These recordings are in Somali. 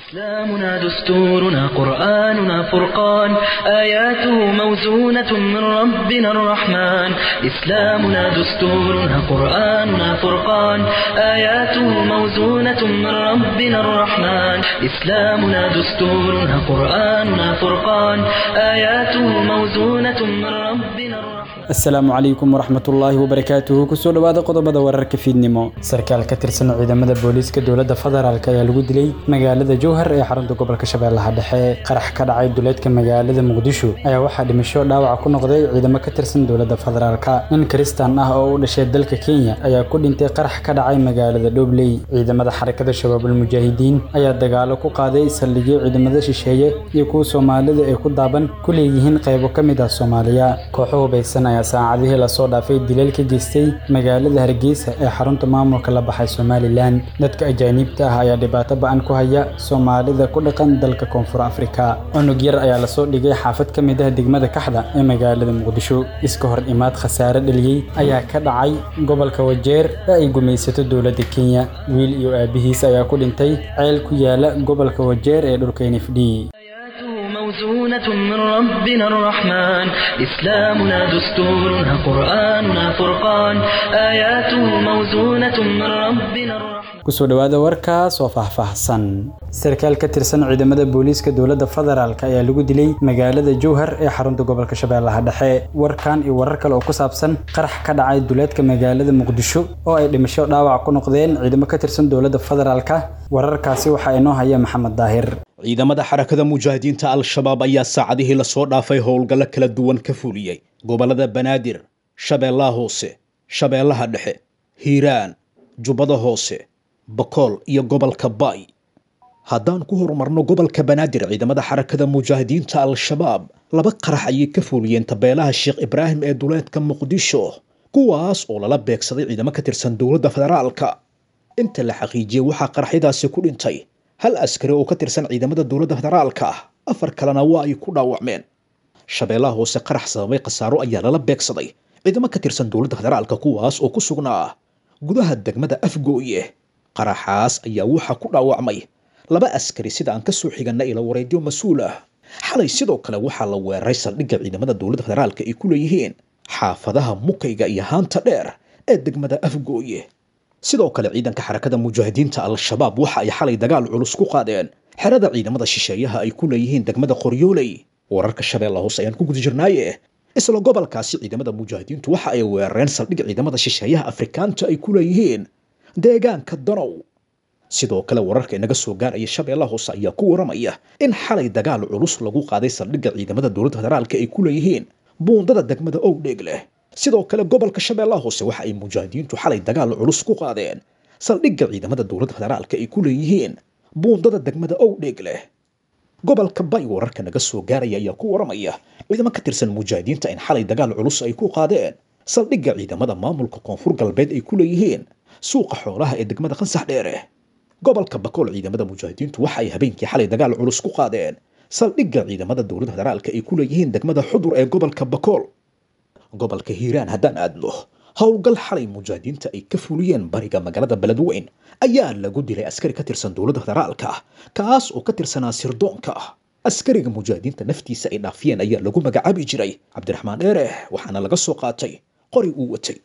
إسلامنا دستورنا قرآننا فرقان آياته موزونة من ربنا الرحمن إسلامنا دستورنا قرآننا فرقان آياته موزونة من ربنا الرحمن إسلامنا دستورنا قرآننا فرقان آياته موزونة من ربنا الرحمن asalaamu calaykum waraxmatullaahi wabarakaatuhu kusoo dhowaada qodobada wararka fiidnimo sarkaal ka tirsan ciidamada booliiska dowladda federaalk ayaa lagu dilay magaalada jowhar ee xarunta gobolka shabeellaha dhexe qarax ka dhacay duleedka magaalada muqdisho ayaa waxaa dhimasho dhaawac ku noqday ciidamo ka tirsan dowladda federaalk nin kristaan ah oo u dhashay dalka kenya ayaa ku dhintay qarax ka dhacay magaalada dhobley ciidamada xarakada shabaabul mujaahidiin ayaa dagaalo ku qaaday saldhigyo ciidamada shisheeye iyo kuwa soomaalida ay ku daaban ku leeyihiin qaybo ka mid ah soomaaliya kooxo hubaysan ayaa saacadihii lasoo dhaafay dileel ka geystay magaalada hargeysa ee xarunta maamulka la baxay somalilan dadka ajaaniibta ah ayaa dhibaato ba-an ku haya soomaalida ku dhaqan dalka koonfur afrika cunug yar ayaa lasoo dhigay xaafad ka mid ah degmada kaxda ee magaalada muqdisho iska hor imaad khasaare dhaliyey ayaa ka dhacay gobolka wajeer ee ay gumaysato dowladda kenya wiil iyo aabihiis ayaa ku dhintay ceel ku yaala gobolka wajeer ee dhulka nfd آياته موزونة من ربنا الرحمن إسلامنا دستورنا قرآننا فرقان آياته موزونة من ربنا الرحمن kusoo dhowaada warkaas oo faahfaahsan sarkaal ka tirsan ciidamada booliiska dowladda federaalk ayaa lagu dilay magaalada jowhar ee xarunta gobolka shabeellaha dhexe warkan iyo warar kale oo ku saabsan qarax ka dhacay duleedka magaalada muqdisho oo ay dhimasho dhaawac ku noqdeen ciidamo ka tirsan dowladda federaalk wararkaasi waxaa inoo haya maxamed daahir ciidamada xarakada mujaahidiinta al-shabaab ayaa saacadihii lasoo dhaafay howlgallo kala duwan ka fuliyey gobollada banaadir shabeellaha hoose shabeellaha dhexe hiiraan jubbada hoose bakool iyo gobolka baay haddaan ku horumarno gobolka banaadir ciidamada xarakada mujaahidiinta al-shabaab laba qarax ayay ka fuliyeen tabeelaha sheekh ibraahim ee duleedka muqdisho kuwaas oo lala beegsaday ciidamo ka tirsan dowladda federaalka inta la xaqiijiyey waxaa qaraxyadaasi ku dhintay hal askari oo ka tirsan ciidamada dowladda federaalka ah afar kalena waa ay ku dhaawacmeen shabeellaha hoose qarax sababay khasaaro ayaa lala beegsaday ciidamo ka tirsan dowladda federaalka kuwaas oo ku sugnaa gudaha degmada afgooye qaraxaas ayaa waxaa ku dhaawacmay laba askari sida aan ka soo xiganna ila wareedyo mas-uul ah xalay sidoo kale waxaa la weeraray saldhigga ciidamada dowladda federaalka ay ku leeyihiin xaafadaha mukayga iyo haanta dheer ee degmada afgooye sidoo kale ciidanka xarakada mujaahidiinta al-shabaab waxa ay xalay dagaal culus ku qaadeen xerada ciidamada shisheeyaha ay ku leeyihiin degmada qoryooley wararka shabeella hoose ayaan ku guda jirnaaye isla gobolkaasi ciidamada mujaahidiintu waxa ay weerareen saldhig ciidamada shisheeyaha afrikaanta ay ku leeyihiin deegaanka danow sidoo kale wararka inaga soo gaaraya shabeellaha hoose ayaa ku waramaya in xalay dagaal culus lagu qaaday saldhigga ciidamada dowladda federaalka ay ku leeyihiin buundada degmada owdheeg leh sidoo kale gobolka shabeellaha hoose waxa ay mujaahidiintu xalay dagaal culus ku qaadeen saldhigga ciidamada dowladda federaalka ay ku leeyihiin buundada degmada owdheeg leh gobolka bay wararka naga soo gaaraya ayaa ku waramaya ciidamo ka tirsan mujaahidiinta in xalay dagaal culus ay ku qaadeen saldhigga ciidamada maamulka koonfur galbeed ay ku leeyihiin suuqa xoolaha ee degmada qansax dheere gobolka bakool ciidamada mujaahidiintu waxa ay habeenkii xalay dagaal culus ku qaadeen saldhigga ciidamada dowladda federaalka ay ku leeyihiin degmada xudur ee gobolka bakool gobolka hiiraan haddaan aadno howlgal xalay mujaahidiinta ay ka fuliyeen bariga magaalada beledweyn ayaa lagu dilay askari ka tirsan dowladda federaalka kaas oo ka tirsanaa sirdoonka askariga mujaahidiinta naftiisa ay dhaafiyeen ayaa lagu magacaabi jiray cabdiraxmaan dheere waxaana laga soo qaatay qori uu watay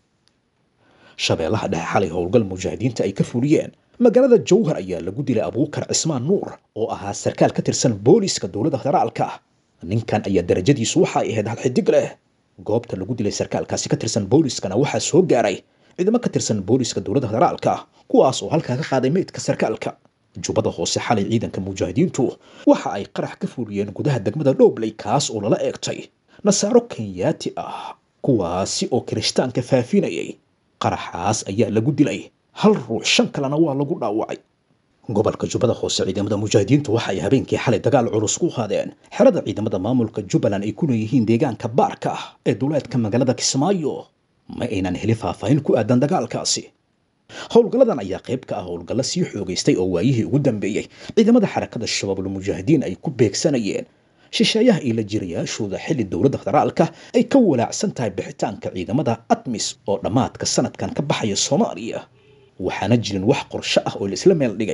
shabeellaha dhexe xalay howlgal mujaahidiinta ay ka fuliyeen magaalada jowhar ayaa lagu dilay abuukar cismaan nuur oo ahaa sarkaal ka tirsan booliiska dowladda federaalka ninkan ayaa darajadiisu waxa ay ahayd hal xidig leh goobta lagu dilay sarkaalkaasi ka tirsan booliiskana waxaa soo gaaray ciidamo ka tirsan booliiska dowladda federaalka kuwaas oo halkaa ka qaaday meydka sarkaalka jubbada hoose xalay ciidanka mujaahidiintu waxa ay qarax ka fuliyeen gudaha degmada dhobley kaas oo lala eegtay nasaaro kenyaati ah kuwaasi oo kirishtaanka faafinayay qaraxaas ayaa lagu dilay hal ruux shan kalena waa lagu dhaawacay gobolka jubbada hoose ciidamada mujaahidiintu waxa ay habeenkii xalay dagaal culus ku qaadeen xerada ciidamada maamulka jubbaland ay ku leeyihiin deegaanka baarka ah ee duleedka magaalada kismaayo ma aynan heli faahfaahin ku aadan dagaalkaasi howlgalladan ayaa qayb ka ah howlgallo sii xoogaystay oo waayihii ugu dambeeyey ciidamada xarakada shabaabul mujaahidiin ay ku beegsanayeen shisheeyaha iyo la jirayaashooda xilli dowladda federaalka ay ka walaacsan tahay bixitaanka ciidamada atmis oo dhammaadka sanadkan ka baxaya soomaaliya waxaana jirin wax qorsho ah oo la isla meel dhigay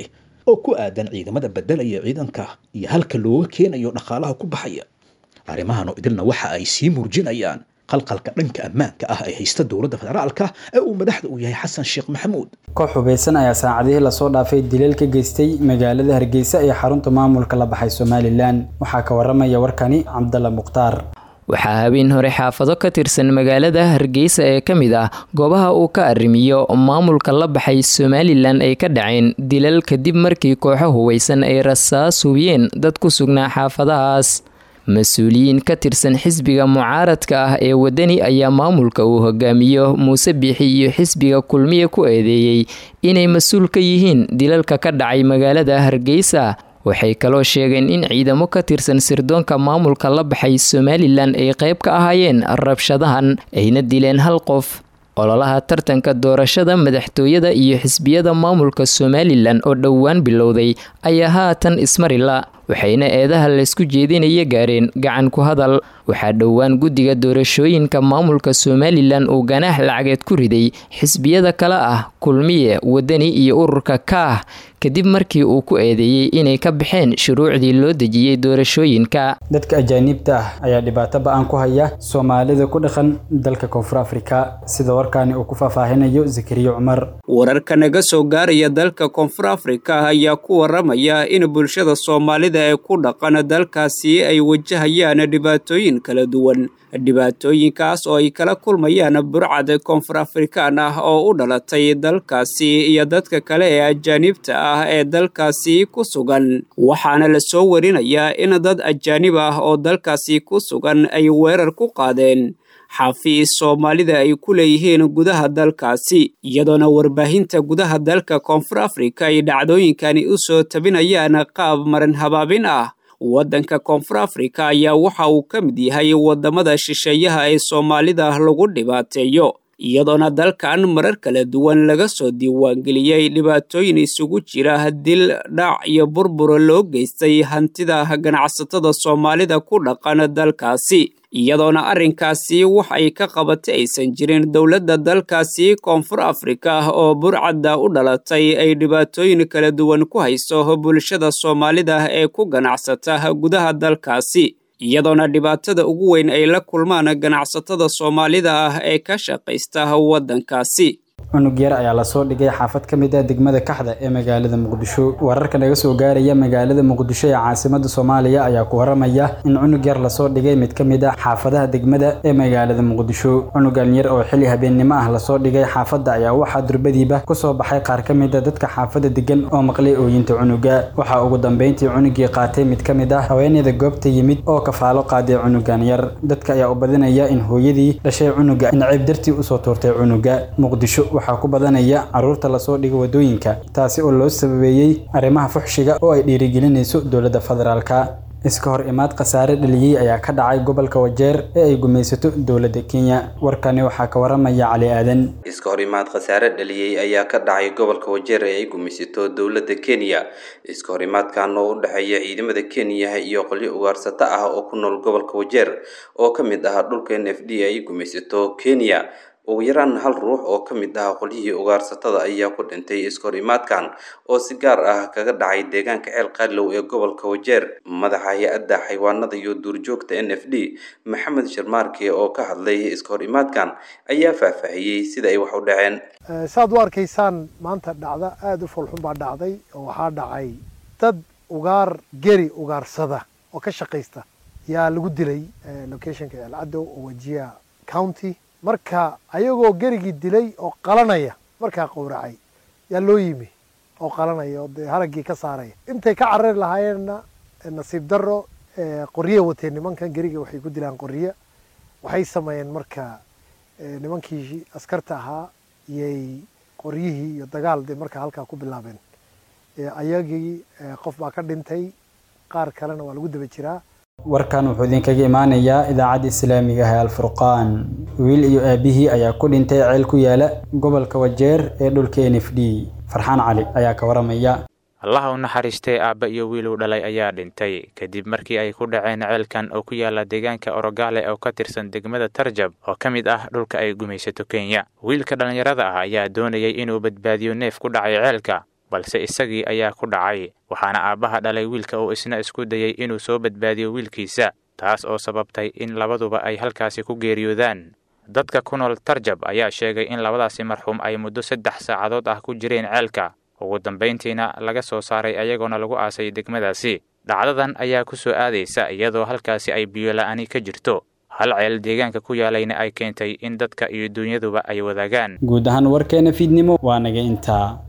oo ku aadan ciidamada bedelaya ciidanka iyo halka looga keenayo dhaqaalaha ku baxaya arrimahan oo idilna waxa ay sii muujinayaan qalqalka dhanka ammaanka ah ee haysta dowladda federaalka ee uu madaxda u yahay xasan sheekh maxamuud koox hubeysan ayaa saacadihii lasoo dhaafay dileel ka geystay magaalada hargeysa ee xarunta maamulka la baxay somalilan waxaa ka waramaya warkani cabdalla mukhtaar waxaa habeen hore xaafado ka tirsan magaalada hargeysa ee ka mid ah goobaha uu ka arrimiyo maamulka la baxay somalilan ay ka dhaceen dilal kadib markii kooxo hubeysan ay rasaas hubiyeen dad ku sugnaa xaafadahaas mas-uuliyiin ka tirsan xisbiga mucaaradka ah ee wadani ayaa maamulka uu hogaamiyo muuse biixi iyo xisbiga kulmiye ku eedeeyey inay mas-uul ka yihiin dilalka ka dhacay magaalada hargeysa waxay kaloo sheegeen in ciidamo ka tirsan sirdoonka maamulka la baxay somalilan ay qayb ka ahaayeen rabshadahan ayna dileen hal qof ololaha tartanka doorashada madaxtooyada iyo xisbiyada maamulka somalilan oo dhowaan bilowday ayaa haatan ismarila waxayna eedaha laysku jeedinaya gaareen gacan ku hadal waxaa dhowaan guddiga doorashooyinka maamulka somalilan uu ganaax lacageed ku riday xisbiyada kale ah kulmiye wadani iyo ururka kaah kadib markii uu ku eedeeyey inay ka baxeen shuruucdii loo dejiyey doorashooyinka dadka ajaaniibta ah ayaa dhibaato ba-an ku haya soomaalida ku dhaqan dalka koonfur afrika sida warkaani uu ku faahfaahinayo zakariya cumar wararka naga soo gaaraya dalka koonfur afrika ayaa ku waramaya in bulshada soomaalida ee ku dhaqan dalkaasi ay wajahayaan dhibaatooyin kala duwan dhibaatooyinkaas oo ay kala kulmayaan burcad koonfur afrikaan ah oo u dhalatay dalkaasi iyo dadka kale ee ajaanibta ah ee dalkaasi ku sugan waxaana la soo warinayaa in dad ajaanib ah oo dalkaasi ku sugan ay weerar ku qaadeen xafiis soomaalida ay ku leeyihiin gudaha dalkaasi iyadoona warbaahinta gudaha dalka koonfur afrika ay dhacdooyinkani u soo tabinayaan qaab marin habaabin ah waddanka koonfur afrika ayaa waxa uu ka mid yahay waddamada shisheeyaha ee soomaalida lagu dhibaateeyo iyadoona dalkan marar kala duwan laga soo diiwaangeliyey dhibaatooyin isugu jira dil dhac iyo burbura loo geystay hantida ganacsatada soomaalida ku dhaqan dalkaasi iyadoona arrinkaasi wax ay ka qabatay aysan jirin dowladda dalkaasi koonfur afrika oo burcadda u dhalatay ay dhibaatooyin kala duwan ku hayso bulshada soomaalida ee ku ganacsata gudaha dalkaasi iyadoona dhibaatada ugu weyn ay la kulmaan ganacsatada soomaalida ah ee ka shaqaysta waddankaasi cunug yar ayaa lasoo dhigay xaafad ka mid ah degmada kaxda ee magaalada muqdisho wararka naga soo gaaraya magaalada muqdisho ee caasimada soomaaliya ayaa ku waramaya in cunug yar lasoo dhigay mid ka mid ah xaafadaha degmada ee magaalada muqdisho cunugan yar oo xili habeennimo ah lasoo dhigay xaafadda ayaa waxaa durbadiiba kusoo baxay qaar ka mid a dadka xaafadda degan oo maqlay ooyinta cunuga waxaa ugu dambeyntii cunugii qaatay mid ka mid ah haweeneyda goobta yimid oo kafaalo qaaday cunugan yar dadka ayaa u badinaya in hooyadii dhashay cunuga in ceeb dartii usoo tuurtay cunuga muqdisho waxaa ku badanaya caruurta lasoo dhigo wadooyinka taasi oo loo sababeeyey arrimaha fuxshiga oo ay dhiirigelinayso dowladda federaalka iska hor imaad khasaare dhaliyey ayaa ka dhacay gobolka wajeer ee ay gumaysato dowladda kenya warkani waxaa ka waramaya cali aadan iska hor imaad khasaare dhaliyey ayaa ka dhacay gobolka wajeer ee ay gumaysato dowladda kenya iska hor imaadkan oo u dhexeeya ciidamada kenya iyo qolyo ugaarsato ah oo ku nool gobolka wajeer oo ka mid ah dhulka n f d ay gumaysato kenya ugu yaraan hal ruux oo ka mid ah qolyihii ugaarsatada ayaa ku dhintay iskahor imaadkan oo si gaar ah kaga dhacay deegaanka ceel qaadlow ee gobolka wajeer madaxa hay-adda xayawaanada iyo duurjoogta n f d maxamed sharmaarke oo ka hadlay iskahor imaadkan ayaa faahfaahiyey sida ay wax u dhaceen saad u arkaysaan maanta dhacda aada u foolxun baa dhacday oo waxaa dhacay dad ugaar geri ugaarsada oo ka shaqaysta yaa lagu dilay locationka ceelcadow oo wajiya county marka ayagoo gerigii dilay oo qalanaya markaa qowracay yaa loo yimi oo qalanaya oo dee haraggii ka saaraya intay ka carari lahaayeenna nasiib darro qorye wateen nimankan geriga waxay ku dilaan qorye waxay sameeyeen marka nimankii askarta ahaa iyay qoryihii iyo dagaal dee markaa halkaa ku bilaabeen ayagii qof baa ka dhintay qaar kalena waa lagu daba jiraa warkan wuxuu idinkaga imaanayaa idaacadda islaamiga ah ee alfurqaan wiil iyo aabihii ayaa ku dhintay ceel ku yaala gobolka wajeer ee dhulka n f d farxaan cali ayaa ka waramaya allaha u naxariistay aabba iyo wiil uu dhalay ayaa dhintay kadib markii ay ku dhaceen ceelkan oo ku yaala deegaanka orogaale oo ka tirsan degmada tarjab oo ka mid ah dhulka ay gumaysato kenya wiilka dhallinyarada ah ayaa doonayay inuu badbaadiyo neef ku dhacay ceelka balse isagii ayaa ku dhacay waxaana aabbaha dhalay wiilka uu isna isku dayey inuu soo badbaadiyo wiilkiisa taas oo sababtay in labaduba ay halkaasi ku geeriyoodaan dadka ku nool tarjab ayaa sheegay in labadaasi marxuum ay muddo saddex saacadood ah ku jireen ceelka ugu dambayntiina laga soo saaray ayagoona lagu aasay degmadaasi dhacdadan ayaa ku soo aadaysa iyadoo halkaasi ay biyola'ani ka jirto hal ceel deegaanka ku yaalayna ay keentay in dadka iyo dunyaduba ay wadaagaan guud ahaan warkeena fiidnimo waa naga intaa